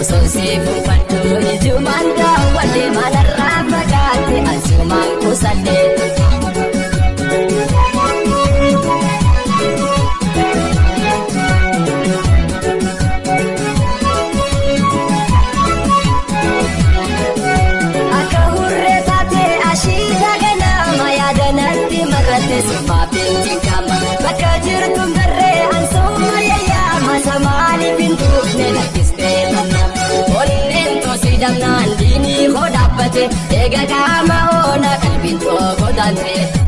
osoo seefuufadhu ijumaan daawwadhe maalarraa fagaatte asumaan kuusadhe. Akka hurree taatee ashiita ganama yaadanatti makatte sumaa beekti gama bakka jirtu garree ansuuma yayyaama samaaliif hin tuufne lakkistee tannama onneen tosii damnaan diinii koo dhaabbate eega qaama oona qalbiin too godaante.